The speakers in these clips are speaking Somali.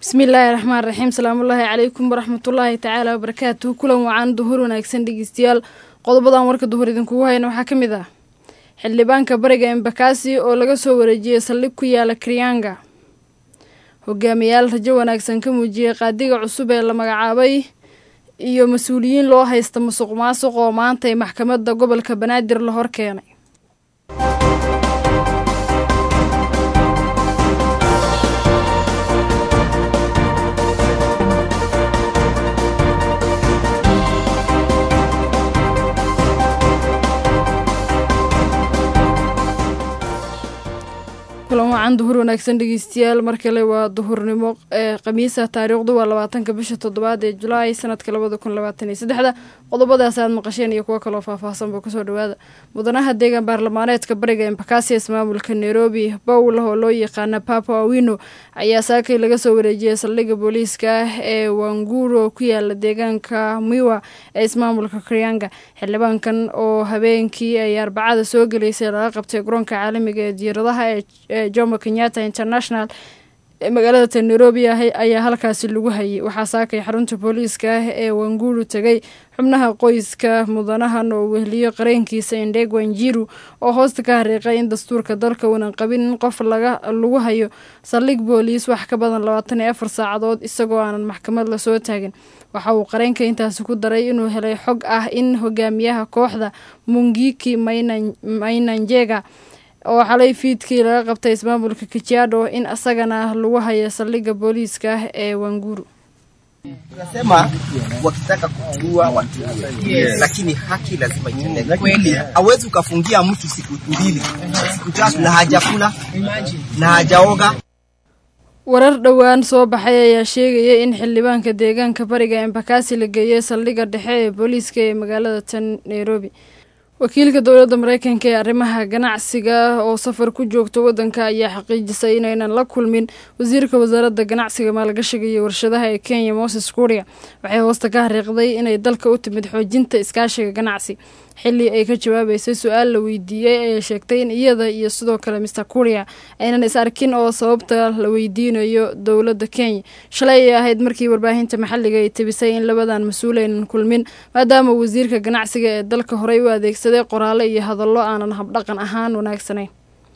bismillaahi raxmaan raxiim salaamullaahi calaykum waraxmatullaahi tacaala wabarakaatuhu kulan wacan duhur wanaagsan dhegeystayaal qodobadan warka duhur idinkugu hayna waxaa ka mid ah xildhibaanka bariga embakasi oo laga soo wareejiyey saldhig ku yaala krianga hogaamiyaal rajo wanaagsan ka muujiyey qaadiga cusub ee la magacaabay iyo mas-uuliyiin loo haysta musuq maasuq oo maantay maxkamadda gobolka banaadir la hor keenay kulan wacan duhur wanaagsan dhegeystayaal mar kale waa duhurnimo ee khamiisa taariikhdu waa labaatanka bisha toddobaad ee julaay sanadka labada kun labaatan iyo saddexda qodobadaas aad maqasheen iyo kuwo kaloo faahfaahsanba kusoo dhawaada mudanaha deegaan baarlamaaneedka bariga embakasias maamulka nairobi bowlah oo loo yaqaana papa awino ayaa saakay laga soo wareejiyey saldhigga booliiska ah ee wanguro ku yaala deegaanka miwa ee ismaamulka krianga xildhibaankan oo habeenkii ay arbacada soo geleysay laga qabtay garoonka caalamiga ee diyaaradaha ee jomo kenyatta international ee magaalada nairobi ayaa halkaasi lagu hayay waxaa saakay xarunta booliiska ah ee wanguru tegay xubnaha qoyska mudanahan oo wehliyo qareenkiisa indheeg wanjiru oo hoosta ka hariiqay in dastuurka dalka uunan qabin in qof lagu hayo saldhig booliis wax ka badan labaatan iyo afar saacadood isagoo aanan maxkamad lasoo taagin waxa uu qareenka intaasi ku daray inuu helay xog ah in hogaamiyaha kooxda mungiki mainanjega oo xalay fiidkii laga qabtay ismaamulka kajiado in asagana lagu hayo saldhigga booliiska ah ee wanguru Tunasema wakitaka kuua watu yes. Lakini haki lazima itendeke kweli. Hawezi ukafungia mtu siku mbili siku tatu na hajakula na hajaoga. warar dhowaan soo baxay ayaa sheegaya in xildhibaanka deegaanka bariga embakasi la geeyey saldhigga dhexe ee booliiska ee magaalada tan nairobi wakiilka dowladda mareykanka ee arrimaha ganacsiga oo safar ku joogta waddanka ayaa xaqiijisay inaynan la kulmin wasiirka wasaaradda ganacsiga maalgashiga iyo warshadaha ee kenya moses kuria waxay hoosta ka hariiqday inay dalka u timid xoojinta iskaashiga ganacsi xilli ay ka jawaabeysay su-aal la weydiiyey ayay sheegtay in iyada iyo sidoo kale mister kuria aynan is arkin oo sababta la weydiinayo dowladda kenya shalay ay ahayd markii warbaahinta maxalliga ay tebisay in labadan mas-uul aynan kulmin maadaama wasiirka ganacsiga ee dalka horey u adeegsaday qoraale iyo hadallo aanan habdhaqan ahaan wanaagsanayn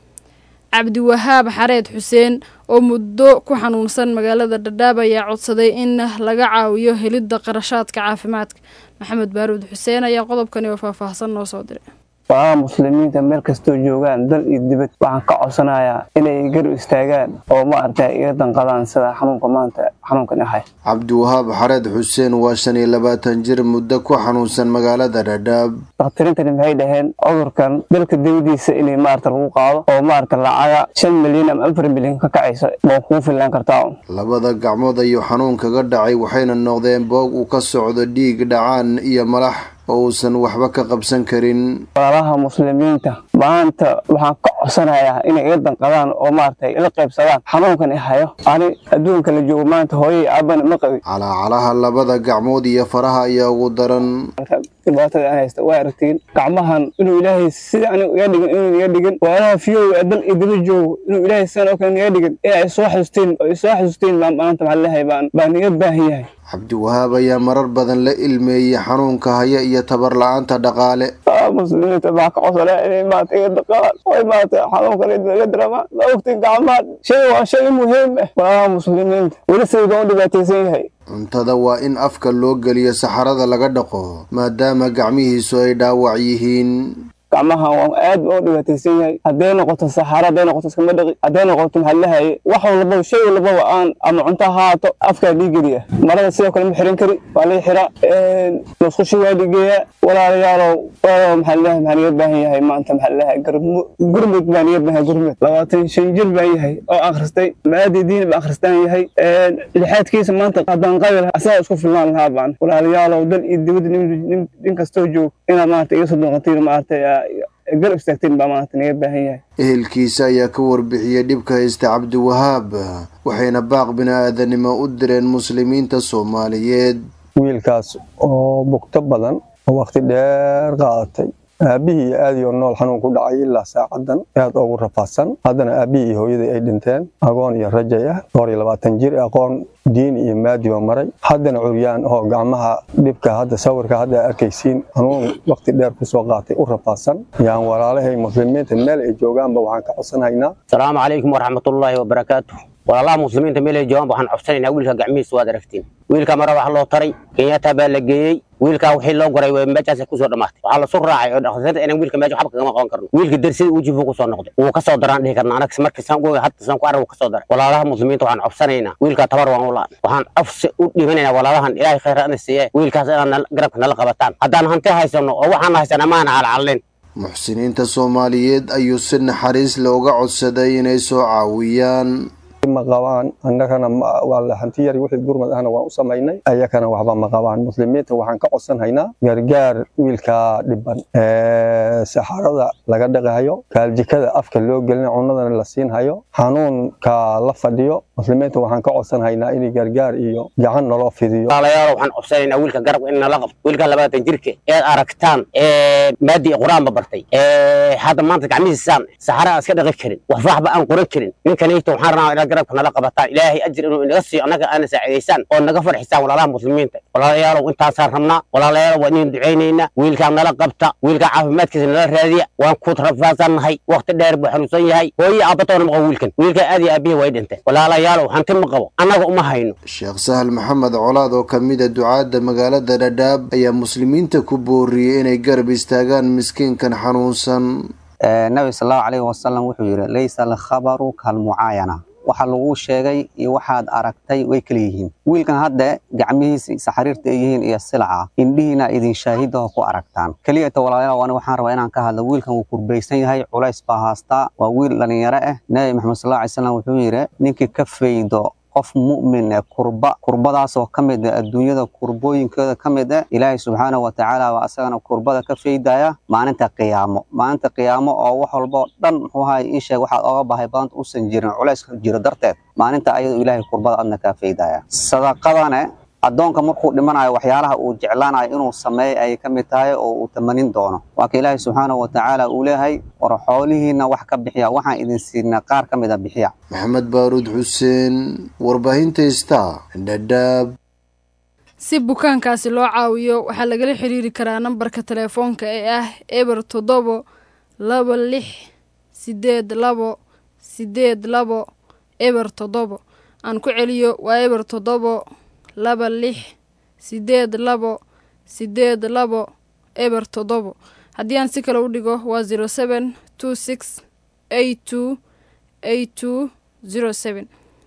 cabdiwahaab xareed xuseen oo muddo ku xanuunsan magaalada dhadhaab ayaa codsaday in laga caawiyo helidda qarashaadka caafimaadka maxamed baaruud xuseen ayaa qodobkani oo faahfaahsan noo soo diray walaalaha muslimiinta meel kastoo joogaan dal iyo dibad waxaan ka codsanayaa inay garab istaagaan oo maaragtay iga danqadaan sida xanuunka maanta xanuunkan ahay cabdiwahaab xareed xuseen waa shan iyo labaatan jir muddo ku xanuunsan magaalada dhadhaab dakhtariintani maxay dhaheen cudurkan dalka dawadiisa inay maarata lagu qaado oo maarata lacaga shan milyan ama afar milyan ka kacaysa waa kugu fillaan kartaa labada gacmood ayuu xanuun kaga dhacay waxayna noqdeen boog uu ka socdo dhiig dhacaan iyo malax oo uusan waxba ka qabsan karin walaalaha muslimiinta maanta waxaan ka codsanayaa inay iga danqadaan oo maaragtay ila qaybsadaan xanuunkan i hayo ani adduunka la joogo maanta hooyay aabana ma qabin calaacalaha labada gacmood iyo faraha ayaa ugu daran dhibaatada aan haysta waa aragtiin gacmahan inuu ilaahay sida anigu iga dhigin inuu iga dhigin walaalaha fiyow ee dal iyo dibad joogo inuu ilaahay sidan oo kale iga dhigin inay soo xasuustiin oo isoo xasuustiin baan maanta maxaa leeyahay baan baan iga baahan yahay cabdiwahaab ayaa marar badan la ilmeeyey xanuunka haya iyo tabar la-aanta dhaqaale muslimiinta baa ka codsanaya inay maanta iga daqaan oy maanta xanuunkan iga diramaan ma ogtiin gacmaad shay waa shay muhiim ah walaalaha muslimiinta weli sayga u dhibaataysan yahay cuntada waa in afka loo geliyo saxarada laga dhaqo maadaama gacmihiisu ay dhaawac yihiin gacmaha waa aad baa u dhibaataysan yahay hadday noqoto saxaara hadday noqoto iskama dhaqi hadday noqoto maxaa lahaye wax walbaba shay walbaba aan ama cunto ha haato afkaa dhiigeliya marada sidoo kale ma xiran kari waa lay xiraa musqushi waa dhigeeyaa walaalayaalow walaalow maxaa lahaye maxaa niga baahan yahay maanta maxaa lahaye gurmud baa niga baahan gurmud labaatan shan jir baan yahay oo akhristay maadii diin baan akhristaan yahay lixaadkiisa maanta haddaan qabil asagaa isku filnaan lahaa baan walaalayaalow dal iyo dibadda nin kastoo joog inaad maarata iga soo doonqatiin maarata garab istaagteen baa maanta naga baahan yahay ehelkiisa ayaa ka warbixiyey dhibka haysta cabdiwahaab waxayna baaq bini-aadanimo u direen muslimiinta soomaaliyeed wiilkaas oo bugto badan oo waqti dheer qaadatay aabihii iyo aadiyo nool xanuun ku dhacay ilaa saacadan aad ugu rafaadsan haddana aabihii iyo hooyadii ay dhinteen agoon iyo rajay ah dhowr iyo labaatan jir aqoon diin iyo maadiba maray haddana curyaan oo gacmaha dhibka hadda sawirka hadda arkaysiin xanuun waqti dheer kusoo qaatay u rafaadsan yaan walaalahay muslimiinta meel ay joogaanba waxaan ka codsanaynaa asalaamu calaykum waraxmatullaahi wabarakaatu walaalaha muslimiinta meel ay joogaan waxaan codsanaynaa wiilka gacmihiisa waad aragtiin wiilka mara wax loo taray kenyatta baa la geeyey wiilkaa wixii loo goray meeshaasay kusoo dhammaatay waxaa lasu raacay oo dhakhaatiirta inaan wiilka meesha waxba kagama qaban karno wiilka darsida ujifu kusoo noqday wuu kasoo daraan dhihi karna anaga markii saan goga hadda saan ku arag wuu kasoo daray walaalaha muslimiinta waxaan codsanaynaa wiilkaa tabar waan u laan waxaan afsi u dhimanaynaa walaalahan ilaahay khayr ana siiye wiilkaas inaan garabka nala qabataan haddaan hanti haysano oo waxaan haysana maana calcalin muxsiniinta soomaaliyeed ayuu si naxariis looga codsaday inay soo caawiyaan ma qabaan annagana waa hanti yar wixii gurmad ahna waan u samaynay ayakana waxba ma qabaan muslimiinta waxaan ka codsanhaynaa gargaar wiilka dhiban saxarada laga dhaqayo kaaljikada afka loo gelina cunadana la siinhayo xanuunka la fadhiyo muslimiinta waxaan ka codsanhaynaa in gargaar iyo gacan naloo fidiyo walaalayaal waxaan codsanaynaa wiilka garabka in nala qabto wiilka labaatan jirka eed aragtaan maadii qur-aanba bartay hadda maanta gacmihiisaan saxara aan iska dhaqi karin waxfaxba aan qoran karin ninkanayto waxaan rabaa inaad garabka nala qabataan ilaahay ajir inuu inaga siiyo annaga aana saacidaysaan oo naga farxisaan walaalaha muslimiinta walaalayaalow intaasaan rabnaa walaalayaalow waa idin ducaynaynaa wiilkaa nala qabta wiilkaa caafimaadkiisa nala raadiya waan ku rafaadsannahay waqti dheer buu xanuunsan yahay hooyi aabatoona ma qabo wiilkan wiilkaa aad iyo aabihii way dhinteen walaalayaalow hanti ma qabo annaga uma hayno sheekh sahal maxamed colaad oo ka mid a ducaadda magaalada dhadhaab ayaa muslimiinta ku booriyey inay garab istaagaan miskiinkan xanuunsan nabi sallallahu calayhi wasalam wuxuu yidhi laysa alkhabaru kalmucaayana waxa lagu sheegay iyo waxaad aragtay way kala yihiin wiilkan hadda gacmihiisa saxariirta ay yihiin iyo silaca indhihiina idin shaahidaho ku aragtaan keliyata walaalayaal ani waxaan rabaa inaan ka hadlo wiilkan wuu kurbaysan yahay culays baa haastaa waa wiil dhalinyaro ah nabi maxamed sallallahu alay wasallam wuxuu yidhi ninkii ka faydo qof mu'min ee kurba kurbadaasoo ka mid ah adduunyada kurbooyinkooda ka mid ah ilaahay subxaanahu watacaala waa asagana kurbada ka faydaya maalinta qiyaamo maalinta qiyaamo oo wax walba oo dhan muxuu ahay ii sheeg waxaad oga bahay badanta uusan jirin culayska jiro darteed maalinta ayadoo ilaahay kurbada adna kaa faydaya sadaqadane addoonka markuu dhimanayo waxyaalaha uu jeclaanayo inuu sameeyo ayay ka mid tahay oo uu tamanin doono waa ka ilaahay subxaanahu watacaala uu leeyahay war xoolihiinna wax ka bixiya waxaan idin siinaa qaar ka mid a bixiya maxamed baaruud xuseen warbaahinta star dhadhaab si bukaankaasi loo caawiyo waxaa lagala xiriiri karaa nambarka telefoonka ee ah eber toddobo laba lix sideed labo sideed labo eber toddobo aan ku celiyo waa eber toddobo laba lix sideed labo sideed labo eber toddobo haddii aan si kale u dhigo waa zero seven two six eight two eight two zero seven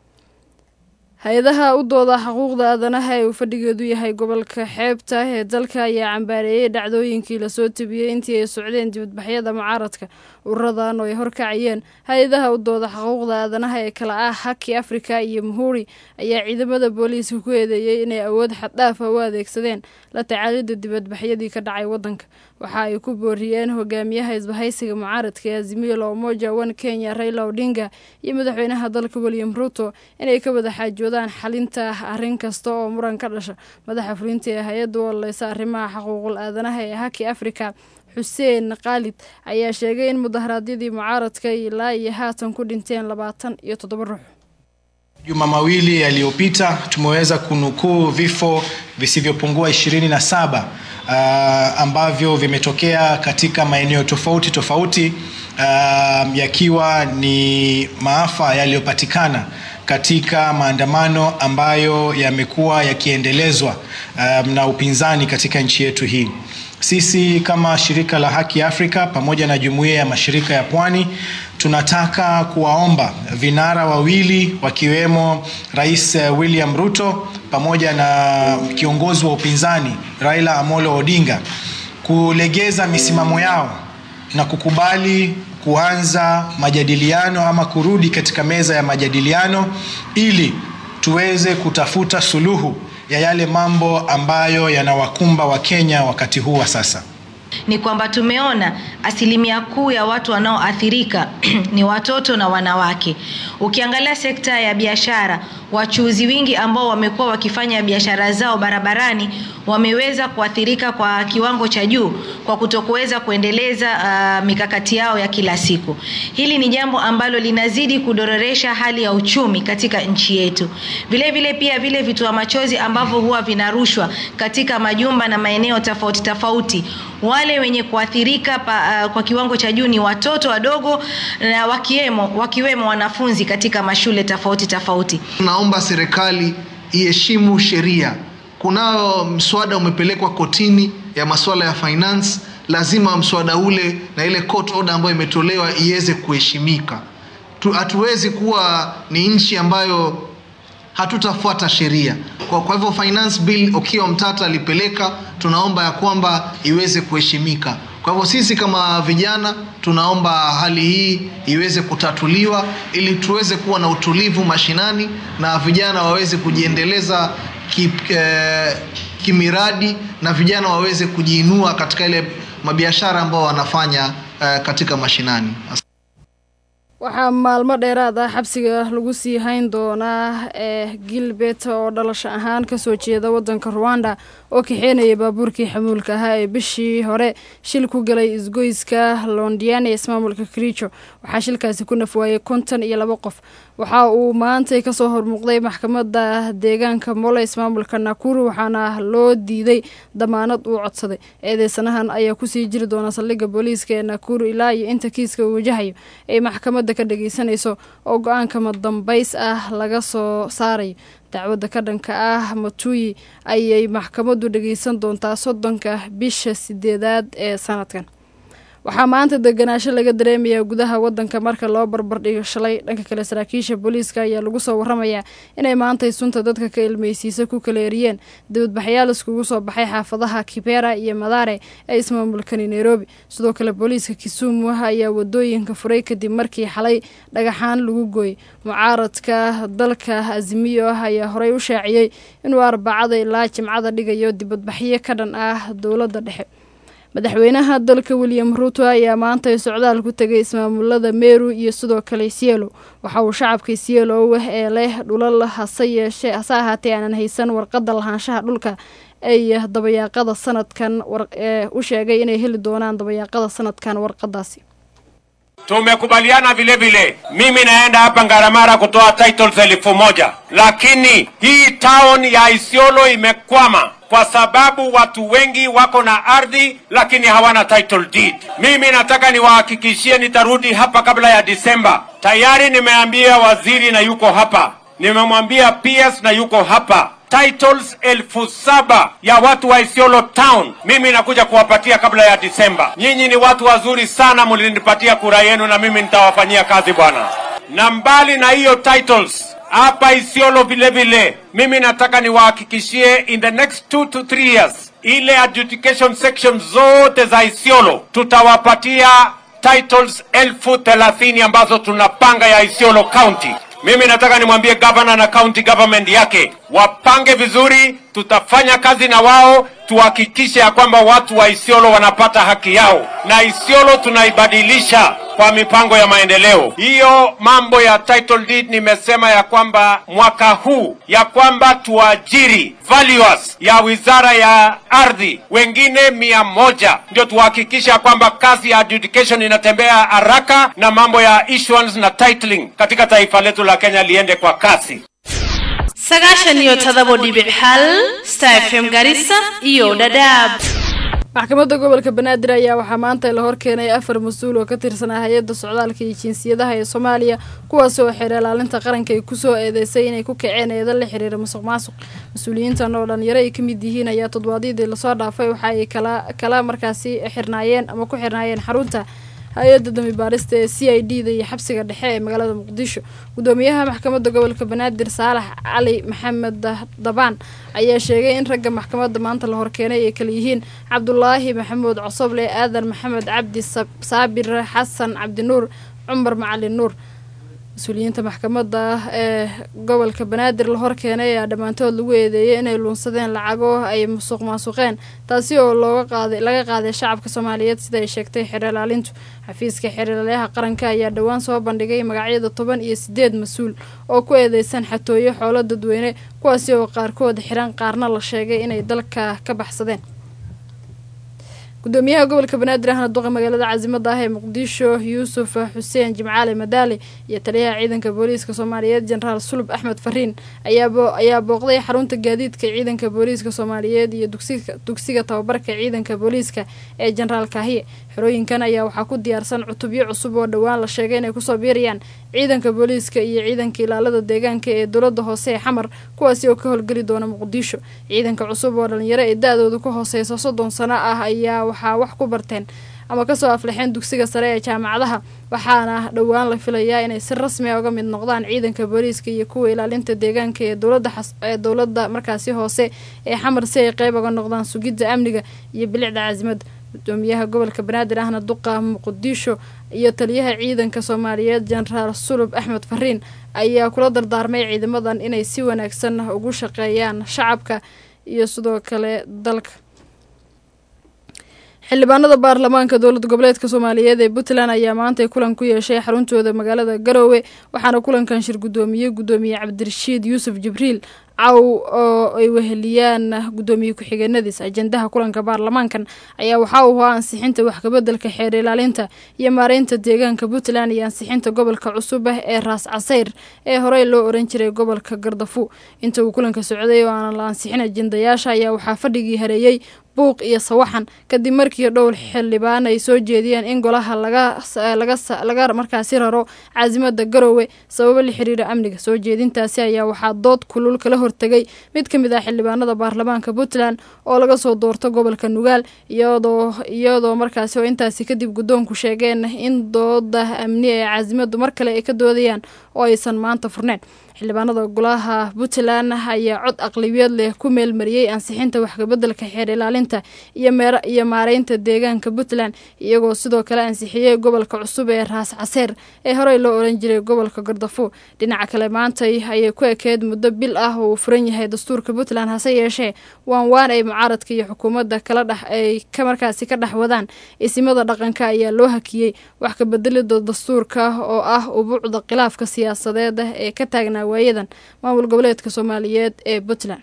hay-adaha u dooda xuquuqda aadanaha ee uu fadhigeedu yahay gobolka xeebta ee dalka ayaa cambaareeyey dhacdooyinkii lasoo tebiyey intii ay socdeen dibadbaxyada mucaaradka ururadan oo ay horkacayeen hay-adaha u dooda xuquuqda aadanaha ee kala ah haki africa iyo muhuri ayaa ciidamada booliiska ku eedeeyey inay awood xaddhaafa u adeegsadeen la tacaalidda dibadbaxyadii ka dhacay waddanka waxa ay ku booriyeen hogaamiyaha isbahaysiga mucaaradka ee azimio la umoja one kenya raila odinga iyo madaxweynaha dalka william ruto inay ka wada xaajoodaan xalinta arrin kasta oo muran ka dhasha madaxa fulinta ee hay-adda u ololeysa arrimaha xuquuqul aadanaha ee haki africa xuseen khaalid ayaa sheegay in mudaharaadyadii mucaaradka ilaa iyo haatan ku dhinteen labaatan iyo toddoba ruux Juma mawili yaliyopita tumeweza kunukuu vifo visivyopungua ishirini na saba uh, ambavyo vimetokea katika maeneo tofauti tofauti uh, yakiwa ni maafa yaliyopatikana katika maandamano ambayo yamekuwa yakiendelezwa um, na upinzani katika nchi yetu hii. Sisi kama shirika la Haki Afrika pamoja na jumuiya ya mashirika ya Pwani tunataka kuwaomba vinara wawili wakiwemo Rais William Ruto pamoja na kiongozi wa upinzani Raila Amolo Odinga kulegeza misimamo yao na kukubali kuanza majadiliano ama kurudi katika meza ya majadiliano ili tuweze kutafuta suluhu ya yale mambo ambayo yanawakumba Wakenya wakati huu wa sasa. ni kwamba tumeona asilimia kuu ya watu wanaoathirika ni watoto na wanawake. Ukiangalia sekta ya biashara, wachuuzi wingi ambao wamekuwa wakifanya biashara zao barabarani wameweza kuathirika kwa kiwango cha juu kwa kutokuweza kuendeleza uh, mikakati yao ya kila siku. Hili ni jambo ambalo linazidi kudororesha hali ya uchumi katika nchi yetu. Vile vile pia vile vitoa machozi ambavyo huwa vinarushwa katika majumba na maeneo tofauti tofauti, wale wenye kuathirika pa, uh, kwa kiwango cha juu ni watoto wadogo na wakiwemo, wakiwemo wanafunzi katika mashule tofauti tofauti. Naomba serikali iheshimu sheria. Kunao mswada umepelekwa kotini ya masuala ya finance, lazima mswada ule na ile court order ambayo imetolewa iweze kuheshimika. Hatuwezi kuwa ni nchi ambayo hatutafuata sheria. Kwa, kwa hivyo finance bill Okiya Mtata alipeleka, tunaomba ya kwamba iweze kuheshimika. Kwa hivyo sisi kama vijana tunaomba hali hii iweze kutatuliwa ili tuweze kuwa na utulivu mashinani na vijana waweze kujiendeleza ki, eh, kimiradi na vijana waweze kujiinua katika ile mabiashara ambao wanafanya eh, katika mashinani. waxaa maalmo dheeraad ah xabsiga lagu sii hayn doonaa ee gilbert oo dhalasho ahaan kasoo jeeda wadanka ruwanda oo kaxeynaya baabuurkii xamuulka ahaa ee bishii hore shil ku galay isgoyska londiane ismaamulka kericho waxaa shilkaasi ku nafwaayay konton iyo labo qof waxa uu maantay kasoo hormuuqday maxkamadda deegaanka mole ismaamulka nakuru waxaana loo diiday damaanad uu codsaday eedeysanahan ayaa kusii jiri doona saldhigga booliiska ee nakuru ilaa iyo inta kiiska uu wajahayo ay maxkamadda ka dhageysanayso oo go-aanka madambays ah laga soo saarayo dacwadda ka dhanka ah matuyi ayay maxkamaddu dhageysan doontaa soddonka bisha sideedaad ee sanadkan waxaa maanta deganaasho laga dareemayaa gudaha wadanka marka loo barbardhigo shalay dhanka kale saraakiisha booliiska ayaa lagu soo waramayaa inay maantay sunta dadka ka ilmeysiisa ku kala eriyeen dibadbaxyaal iskugu soo baxay xaafadaha kibera iyo madare ee ismaamulkani nairobi sidoo kale booliiska kisumu ayaa wadooyinka furay kadib markii xalay dhagaxaan lagu gooyey mucaaradka dalka azimiyo ah ayaa horey u shaaciyey inuu arbacada ilaa jimcada dhigayo dibadbaxyo ka dhan ah dowladda dhexe madaxweynaha dalka william ruuto ayaa maantay socdaal ku tegay ismaamulada meru iyo sidoo kale sielo waxa uu shacabka sielo ee leh dhulal hase yeeshee hase ahaatee aanan haysan warqadda lahaanshaha dhulka ay dabayaaqada sanadkan ee u sheegay inay heli doonaan dabayaaqada sanadkan warqadaasi Tumekubaliana vile vile, mimi naenda hapa Ngaramara kutoa titles elfu moja lakini hii town ya Isiolo imekwama kwa sababu watu wengi wako na ardhi lakini hawana title deed. Mimi nataka niwahakikishie nitarudi hapa kabla ya Disemba. Tayari nimeambia waziri na yuko hapa, nimemwambia PS na yuko hapa titles elfu saba ya watu wa Isiolo town mimi nakuja kuwapatia kabla ya Disemba. Nyinyi ni watu wazuri sana, mlinipatia kura yenu na mimi nitawafanyia kazi bwana. Na mbali na hiyo titles hapa Isiolo vile vile, mimi nataka niwahakikishie in the next two to three years, ile adjudication section zote za Isiolo tutawapatia titles elfu thelathini ambazo tunapanga ya Isiolo County. Mimi nataka nimwambie gavana na county government yake wapange vizuri, tutafanya kazi na wao tuhakikishe ya kwamba watu wa Isiolo wanapata haki yao, na Isiolo tunaibadilisha kwa mipango ya maendeleo. Hiyo mambo ya title deed nimesema ya kwamba mwaka huu ya kwamba tuajiri valuers ya wizara ya ardhi wengine mia moja ndio tuhakikishe ya kwamba kazi ya adjudication inatembea haraka na mambo ya issuance na titling katika taifa letu la Kenya liende kwa kasi. sagaashan iyo todobo dhibic hal star fm garissa iyo dhadhaab maxkamadda gobolka banaadir ayaa waxaa maanta la horkeenay afar mas-uul oo ka tirsanaa hay-adda socdaalka iyo jinsiyadaha ee soomaaliya kuwaas oo xeer ilaalinta qaranka ay kusoo eedeysay inay ku kaceen eeda la xiriira musuq maasuq mas-uuliyiintan oo dhalinyaro ay ka mid yihiin ayaa toddobaadyadii lasoo dhaafay waxa ay kala kala markaasi xirnaayeen ama ku xirnaayeen xarunta hay-adda dambi baarista ee c i d da iyo xabsiga dhexe ee magaalada muqdisho gudoomiyaha maxkamadda gobolka banaadir saalax cali maxamed dabaan ayaa sheegay in ragga maxkamadda maanta la horkeenay ay kala yihiin cabdulaahi maxamuud cosoble aadan maxamed cabdi saabir xasan cabdinuur cumar macalin nuur mas-uuliyiinta maxkamadda ee gobolka banaadir la horkeenay ayaa dhammaantood lagu eedeeyay inay luunsadeen lacago ay musuq maasuqeen taasi oo looga qaaday laga qaaday shacabka soomaaliyeed sida ay sheegtay xeerlaalintu xafiiska xeerlaalayaha qaranka ayaa dhowaan soo bandhigay magacyada toban iyo sideed mas-uul oo ku eedeysan xatooyo xoolo dadweyne kuwaasi oo qaarkood xiran qaarna la sheegay inay dalka ka baxsadeen gudoomiyaha gobolka banaadir ahna duqa magaalada caasimada ah ee muqdisho yuusuf xuseen jimcaali madaali iyo taliyaha ciidanka booliiska soomaaliyeed jenaraal sulub axmed fariin ayaa booqday xarunta gaadiidka ciidanka booliiska soomaaliyeed iyo dugsiga tababarka ciidanka booliiska ee jenaraal kaahiye xerooyinkan ayaa waxaa ku diyaarsan cutubyo cusub oo dhowaan la sheegay inay kusoo biirayaan ciidanka booliiska iyo ciidanka ilaalada deegaanka ee dowlada hoose ee xamar kuwaasi oo ka howlgeli doona muqdisho ciidanka cusub oo dhalinyaro ee da-dooda ku hooseysa soddon sano ah ayaa waxaa wax ku barteen ama kasoo aflexeen dugsiga sare ee jaamacadaha waxaana dhowaan la filayaa inay si rasmi a uga mid noqdaan ciidanka booliiska iyo kuwa ilaalinta deegaanka ee dowladaee dowladda markaasi hoose ee xamar si ay qeyb uga noqdaan sugidda amniga iyo bilicda caasimada gudoomiyaha gobolka banaadir ahna duqa muqdisho iyo taliyaha ciidanka soomaaliyeed jenaraal sulub axmed fariin ayaa kula dardaarmay ciidamadan inay si wanaagsan ugu shaqeeyaan shacabka iyo sidoo kale dalka xildhibaanada baarlamaanka dowlad goboleedka soomaaliyeed ee puntland ayaa maantay kulan ku yeeshay xaruntooda magaalada garoowe waxaana kulankan shir gudoomiyey gudoomiye cabdirashiid yuusuf jibriil caw oo ay weheliyaan gudoomiye ku-xigeenadiis ajendaha kulanka baarlamaankan ayaa waxaa uu ahaa ansixinta waxkabedelka xeer ilaalinta iyo maareynta deegaanka puntland iyo ansixinta gobolka cusub ah ee raas casayr ee horey loo oran jiray gobolka gardafu inta uu kulanka socday oo aanan la ansixin ajendayaasha ayaa waxaa fadhigii hareeyey buuq iyo sawaxan kadib markii dhowr xildhibaan ay soo jeediyeen in golaha laga markaasi raro caasimada garoowe sababo la xiriira amniga soo jeedintaasi ayaa waxaa dood kulul kala hortegay mid ka mid ah xildhibaanada baarlamaanka puntland oo laga soo doorto gobolka nugaal iyadoo iyadoo markaasi oo intaasi kadib guddoonku sheegeen in dooda amni ee caasimadu mar kale ay ka doodayaan oo aysan maanta furneyn xildhibaanada golaha puntland ayaa cod aqlibiyeed leh ku meelmariyey ansixinta waxkabedelka xeer ilaalinta iyo maareynta deegaanka puntland iyagoo sidoo kale ansixiyey gobolka cusub ee raas caseer ee horey loo oran jiray gobolka gardafo dhinaca kale maantay ayay ku ekeed muddo bil ah oo uu furan yahay dastuurka puntland hase yeeshee waan waan ay mucaaradka iyo xukuumadda kala dhex ay ka markaasi ka dhex wadaan isimada dhaqanka ayaa loo hakiyey wax kabedelida dastuurka oo ah ubuucda khilaafka siyaasadeed ee ka taagnaa waayadan maamul goboleedka soomaaliyeed ee puntland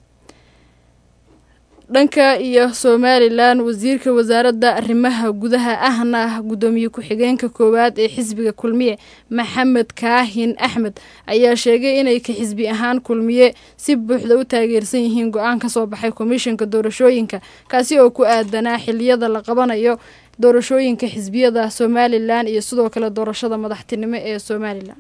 dhanka iyo somalilan wasiirka wasaaradda arrimaha gudaha ahna gudoomiye ku-xigeenka koowaad ee xisbiga kulmiye maxamed kaahin axmed ayaa sheegay inay ka xisbi ahaan kulmiye si buuxda u taageersan yihiin go-aan ka soo baxay komishanka doorashooyinka kaasi oo ku aadanaa xiliyada la qabanayo doorashooyinka xisbiyada somalilan iyo sidoo kale doorashada madaxtinimo ee somalilan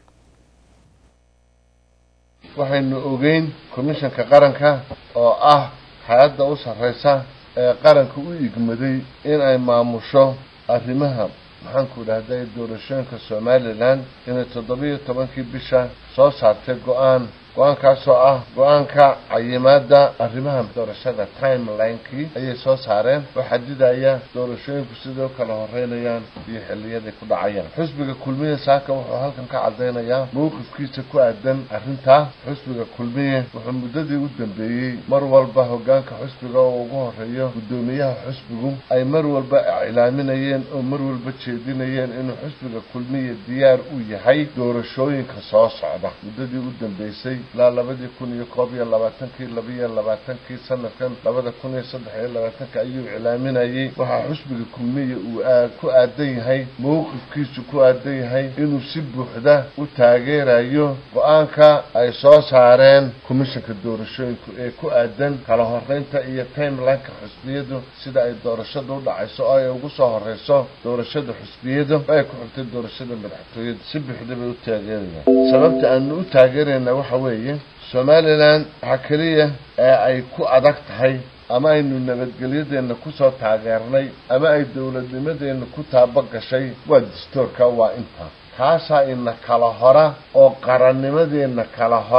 waxaynu ogeyn komishanka qaranka oo ah hay-adda u sarreysa ee qaranka u igmaday in ay maamusho arrimaha maxaanku idhahday doorashooyinka somalilan inay toddobiyo tobankii bisha soo saartay go-aan go-aankaasoo ah go-aanka cayimaada arrimaha doorashada timelinekii ayay soo saareen oo xadidaya doorashooyinku sidoo kala horeynayaan iyo xiliyaday ku dhacayaan xusbiga kulmiye saaka wuxuu halkan ka cadaynayaa mowqifkiisa ku aadan arrintaa xusbiga kulmiye wuxuu muddadii u dambeeyey mar walba hogaanka xusbiga oo ugu horeeyo guddoomiyaha xusbigu ay mar walba iclaaminayeen oo mar walba jeedinayeen inuu xusbiga kulmiye diyaar u yahay doorashooyinka soo socda muddadii u dambeysay ilaa labadii kun iyo koob iyo labaatankii labiyo labaatankii sanadkan labada kun iyo saddex iyo labaatanka ayuu iclaaminayay waxaa xusbiga kulmiye uu aa ku aadan yahay mowqifkiisu ku aadan yahay inuu si buuxda u taageerayo go-aanka ay soo saareen komishanka doorashooyinku ee ku aadan kala horeynta iyo timelineka xusbiyadu sida ay doorashada u dhacayso oo ay ugu soo horeyso doorashada xusbiyada oo ay ku xigtay doorashada madaxtooyada si buuxda bay u taageerayaan sababta aanu u taageerayna waxa weeye somalilan waxaa keliya ee ay ku adag tahay ama aynu nabadgelyadeena kusoo taageernay ama ay dowladnimadeena ku taaba gashay waa dastoorka waa intaa kaasaa ina kala hora oo qarannimadeena kala hora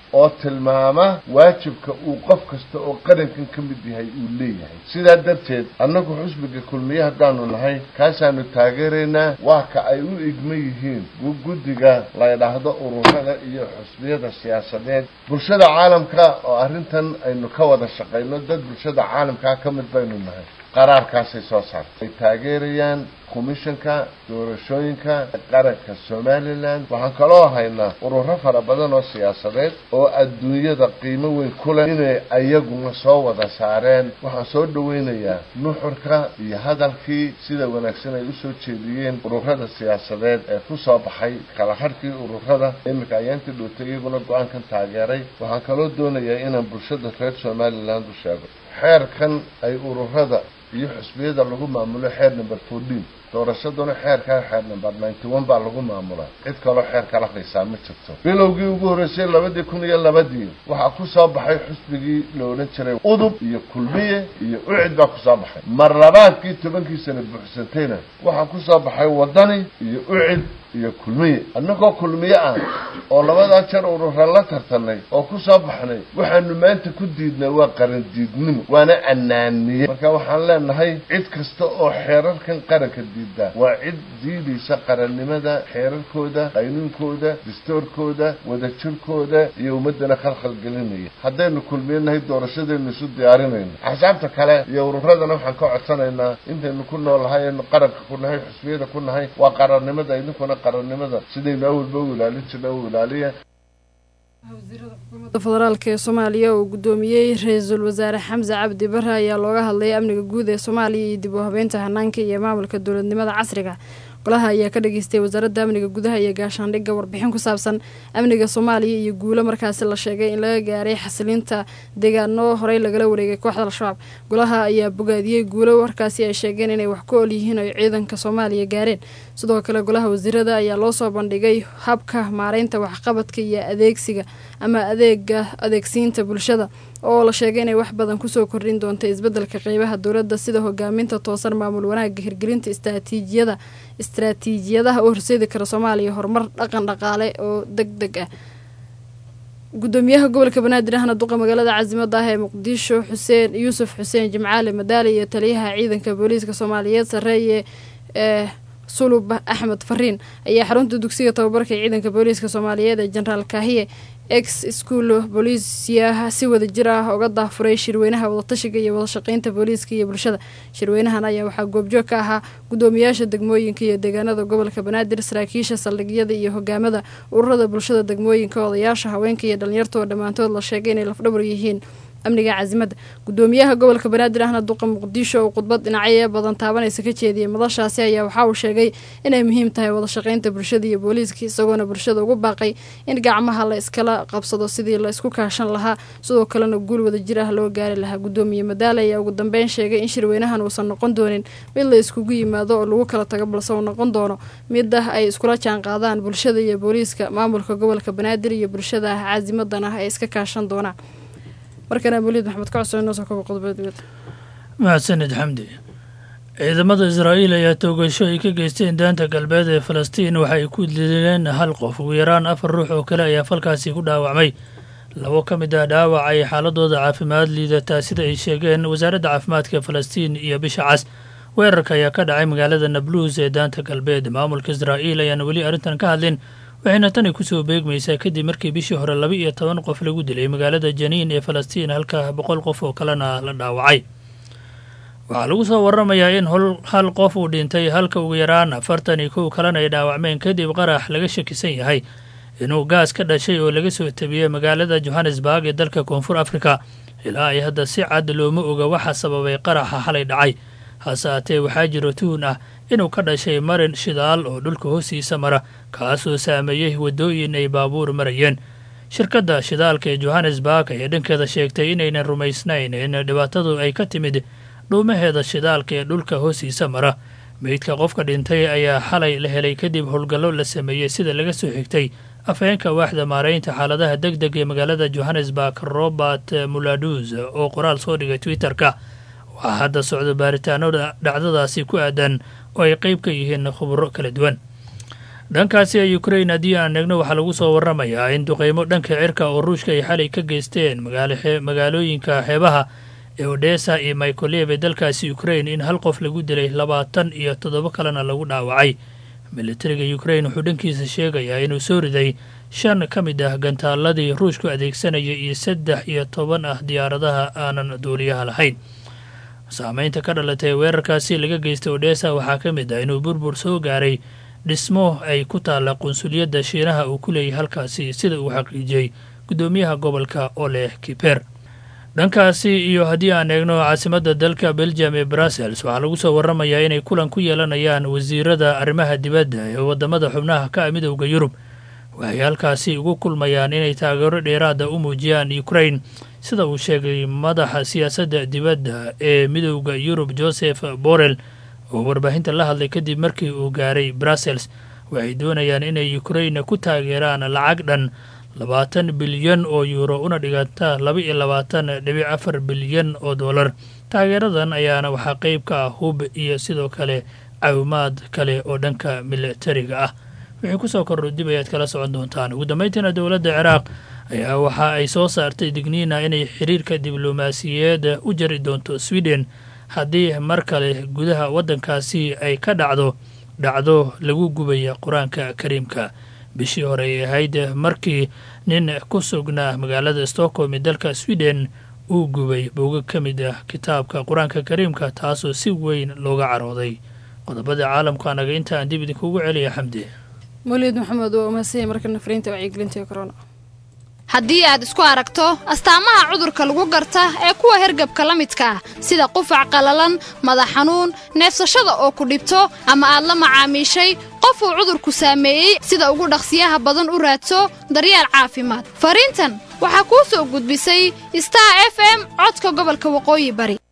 oo tilmaama waajibka uu qof kasta oo qarankan ka mid yahay uu leeyahay sidaa darteed annagu xusbiga kulmiye haddaanu nahay kaasaanu taageeraynaa waa ka ay u igma yihiin guddiga la ydhaahdo ururada iyo xusbiyada siyaasadeed bulshada caalamka oo arrintan aynu ka wada shaqayno dad bulshada caalamkaa ka mid baynu nahay qaraarkaasay soo saartay ay taageerayaan komishanka doorashooyinka qaranka somalilan waxaan kaloo haynaa ururo fara badan oo siyaasadeed oo adduunyada qiimo weyn ku leh inay ayaguna soo wada saareen waxaan soo dhaweynayaa nuxurka iyo hadalkii sida wanaagsan ay usoo jeediyeen ururada siyaasadeed ee ku soo baxay kala hadhkii ururada iminka ayaantii dhootay iyaguna go-aankan taageeray waxaan kaloo doonayaa inaan bulshada reer somaliland u sheego xeerkan ay ururada iyo xusbiyada lagu maamulo xeer number fourteen doorashaduna xeerkaa xeer number ninety one baa lagu maamulaa cid kaloo xeer kala haysaa ma jirto bilowgii ugu horreysay labadii kun iyo labadii waxaa ku soo baxay xusbigii la odhan jiray udub iyo kulmiye iyo ucid baa kusoo baxay mar labaadkii tobankii sana buuxsantayna waxaa ku soo baxay wadani iyo ucid iyo kulmiye annagoo kulmiye ah oo labadaa jeer urura la tartanay oo ku soo baxnay waxaanu maanta ku diidnay waa qaran diidnimo waana anaaniye marka waxaan leenahay cid kasta oo xeerarkan qaranka diidaa waa cid diidaysa qarannimada xeerarkooda qaynuunkooda dastoorkooda wadajirkooda iyo ummadana khalkhal gelinaya haddaynu kulmiyanahay doorashadaynu isu diyaarinayno axsaabta kale iyo ururadana waxaan ka codsanaynaa intaynu ku noolahay aynu qaranka ku nahay xusbiyada ku nahay waa qarannimada idinkuna qarannimada sidaynu awalba u ilaalin jirna u ilaaliya federaalk ee soomaaliya uu guddoomiyey ra-iisul wasaare xamse cabdi bare ayaa looga hadlay amniga guud ee soomaaliya iyo dib u habeynta hanaanka iyo maamulka dowladnimada casriga golaha ayaa ka dhageystay wasaaradda amniga gudaha iyo gaashaandhigga warbixin ku saabsan amniga soomaaliya iyo guulo markaasi la sheegay in laga gaaray xasilinta deegaano horey lagala wareegay kooxda al-shabaab golaha ayaa bogaadiyey guulo warkaasi ay sheegeen inay wax ku ol yihiin oy ciidanka soomaaliya gaareen sidoo kale golaha wasiirada ayaa loo soo bandhigay habka maareynta waxqabadka iyo adeegsiga ama adeega adeegsiinta bulshada oo la sheegay inay wax badan kusoo kordhin doonta isbeddelka qeybaha dowladda sida hogaaminta toosan maamul wanaagga hirgelinta istraatiijiyada istraatiijiyadaha u horseedi kara soomaaliya horumar dhaqan dhaqaale oo deg deg ah gudoomiyaha gobolka banaadir ahna duqa magaalada caasimada ah ee muqdisho xuseen yuusuf xuseen jimcaali madaali iyo taliyaha ciidanka booliiska soomaaliyeed sareeye ee sulub axmed fariin ayaa xarunta dugsiga tababarka ciidanka booliiska soomaaliyeed ee jenaraal kaahiye ex school booliisiyaha si wada jir ah uga daafuray shirweynaha wadatashiga iyo wadashaqeynta booliiska iyo bulshada shirweynahan ayaa waxaa goobjoog ka ahaa gudoomiyaasha degmooyinka iyo deegaanada gobolka banaadir saraakiisha saldhigyada iyo hogaamada ururada bulshada degmooyinka odayaasha haweenka iyo dhalinyarta oo dhammaantood la sheegay inay lafdhabar yihiin amniga caasimada gudoomiyaha gobolka banaadir ahna duqa muqdisho oo khudbad dhinacyo badan taabanaysa ka jeediyay madashaasi ayaa waxa uu sheegay inay muhiim tahay wadashaqeynta bulshada iyo booliiska isagoona bulshada ugu baaqay in gacmaha la iskala qabsado sidii la isku kaashan lahaa sidoo kalena guul wada jir ah loo gaari lahaa gudoomiye madaale ayaa ugu dambeyn sheegay in shirweynahan uusan noqon doonin mid la iskugu yimaado oo lagu kala tago balse uu noqon doono mid ah ay iskula jaan qaadaan bulshada iyo booliiska maamulka gobolka banaadir iyo bulshada ah caasimadan ah ay iska kaashan doonaan markana waliid maxamed ka cuseen noosoo kaba qodobada mahadsanid xamdi ciidamada israa'iil ayaa toogasho ay ka geysteen daanta galbeed ee falastiin waxa ay ku dileen hal qof ugu yaraan afar ruux oo kale ayaa falkaasi ku dhaawacmay labo ka mid ah dhaawac ay xaaladooda caafimaad liidataa sida ay sheegeen wasaaradda caafimaadka falastiin iyo bisha cas weerarka ayaa ka dhacay magaalada nabluus ee daanta galbeed maamulka israa'iil ayaana weli arrintan ka hadlin waxayna tani kusoo beegmaysaa kadib markii bishii hore laba iyo toban qof lagu dilay magaalada janiin ee falastiin halka boqol qof oo kalena la dhaawacay waxaa lagu soo waramayaa in hal qof uu dhintay halka ugu yaraan afartan iyo kow kalena ay dhaawacmeen kadib qarax laga shakisan yahay inuu gaas ka dhashay oo laga soo tabiyey magaalada johannesburg ee dalka koonfur afrika ilaa ay hadda si cad looma oga waxa sababay qaraxa xalay dhacay hase haatee waxaa jiro tuhun ah inuu ka dhashay marin shidaal oo dhulka hoostiisa mara kaasoo saameeyey waddooyin ay baabuur marayeen shirkadda shidaalka ee johannesburg ayaa dhankeeda sheegtay inaynan rumaysnayn in dhibaatadu ay ka timid dhuumaheeda shidaalka ee dhulka hoostiisa mara meydka qofka dhintay ayaa xalay la helay kadib howlgallo la sameeyey sida laga soo xigtay afhayeenka waaxda maaraynta xaaladaha deg deg ee magaalada johannesburg robert muladus oo qoraal soo dhigay twitter-ka waxaa hadda socdo baaritaano dhacdadaasi ku aadan oo ay qeyb ka yihiin khuburo kala duwan dhankaasi ee ukrain haddii aan eegno waxaa lagu soo waramayaa in duqeymo dhanka cirka oo ruushka ay xalay ka geysteen magaalooyinka xeebaha ee odesa iyo micolev ee dalkaasi ukrain in hal qof lagu dilay labaatan iyo toddoba kalena lagu dhaawacay militariga ukrain wuxuu dhankiisa sheegayaa inuu soo riday shan ka mid ah gantaaladii ruushku adeegsanaya iyo saddex iyo toban ah diyaaradaha aanan duuliyaha lahayn saameynta ka dhalatay weerarkaasi laga geystay odesa waxaa ka mid ah inuu burbur soo gaaray dhismo ay ku taalla qunsuliyadda shiinaha uu ku leeyahay halkaasi sida uu xaqiijiyey guddoomiyaha gobolka oleh kiper dhankaasi iyo haddii aan eegno caasimadda dalka belgium ee brussels waxaa lagu soo waramayaa inay kulan ku yeelanayaan wasiirada arrimaha dibadda ee waddamada xubnaha ka ah midowda yurub waxay halkaasi ugu kulmayaan inay taageero dheeraada u muujiyaan ukrain sida uu sheegay madaxa siyaasadda dibadda ee midowda yurub joseph borrell oo warbaahinta la hadlay kadib markii uu gaaray brussels waxay doonayaan inay ukrain ku taageeraan lacag dhan labaatan bilyan oo yuuro una dhiganta laba iyo labaatan dhibic afar bilyan oo dollar taageeradan ayaana waxaa qeyb ka ah hub iyo sidoo kale caawimaad kale oo dhanka militariga ah wixii kusoo kordho dib ayaad kala socon doontaan ugu dambeyntiina dowladda ciraaq ayaa waxa ay soo saartay digniina inay xiriirka diblomaasiyeed u jari doonto sweden haddii mar kale gudaha waddankaasi ay ka dhacdo dhacdo lagu gubaya qur-aanka kariimka bishii hore ay ahayd markii nin ku sugnaa magaalada stockholm ee dalka sweden uu gubay booga ka mid ah kitaabka qur-aanka kariimka taasoo si weyn looga carooday qodobada caalamka anaga inta aan dib idinkugu celiya xamdi mawlid maxamed waa umahadsanya markana fariinta wacyigelinta corona haddii aad isku aragto astaamaha cudurka lagu garta ee kuwa hergabka la midka ah sida qufac qallalan madax xanuun neefsashada oo ku dhibto ama aad la macaamiishay qof uu cudurku saameeyey sida ugu dhaqsiyaha badan u raadso daryeel caafimaad fariintan waxaa kuu soo gudbisay star f m codka gobolka waqooyi bari